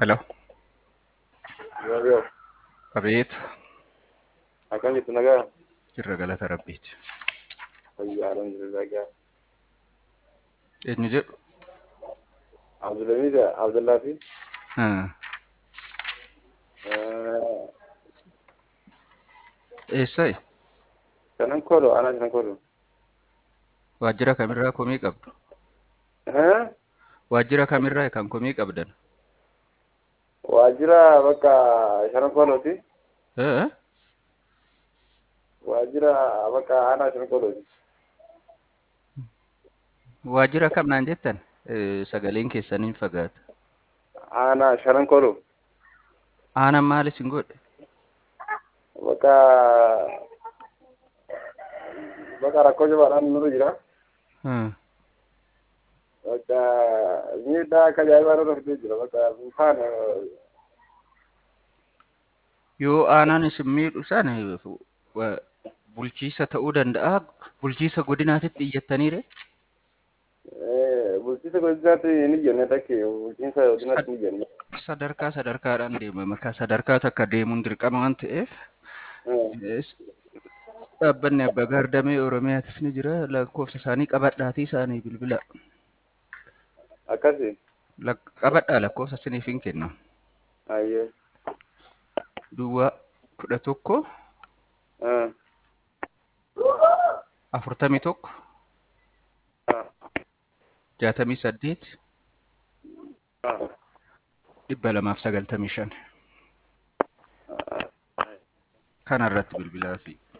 Hello. Yoo yoo Abeet. akkam jirtu nagaa Jirra galata rabbiiti. fayyaa alhamdulillah gaa Eenyu jedhu? Abdulhamid Abdullaa fi Ah, Eessayi? shanan koodho anaa shanan koodho Waajjira kamirraa komii qabdu? Waajjira kamirraa kan komii qabdan? waajjira bakka shanan koodhooti Eh? waajjira bakka anaa shanan koodhooti Waajjira kam naan jettan? Eh, Sagaleen keessaniin fagaata. anaa shanan koodho Aanan maalis hin godhe? bakka bakka rakkoo jabaadhaan nurra jira Ah, bakka miidhaa akka ajaa'ibaa nurra fidee jira bakka faana Yoo aanaan isin miidhu sana wa- bulchiisa ta'uu danda'a. Bulchiisa godinaatitti iyyattaniire? bulchiisa godinaatti hin ijjenne takki bulchiinsa godinaatti hin ijjenne Sadarkaa sadarkaadhaan deema. Maka sadarkaa takka deemuun dirqama waan ta'eef es- dhaabbanni abbaa gaardamee Oromiyaatis ni jira. Lakkoofsa isaanii qabadhaatii isaanii bilbila. akkasi Lak- Qabadhaa lakkoofsa isiniif hin kennu. ayyee Duwwaa kudha tokko afurtamii tokko jaatamii saddeet dhibba lamaaf sagaltamii shan kana irratti bilbilaa fi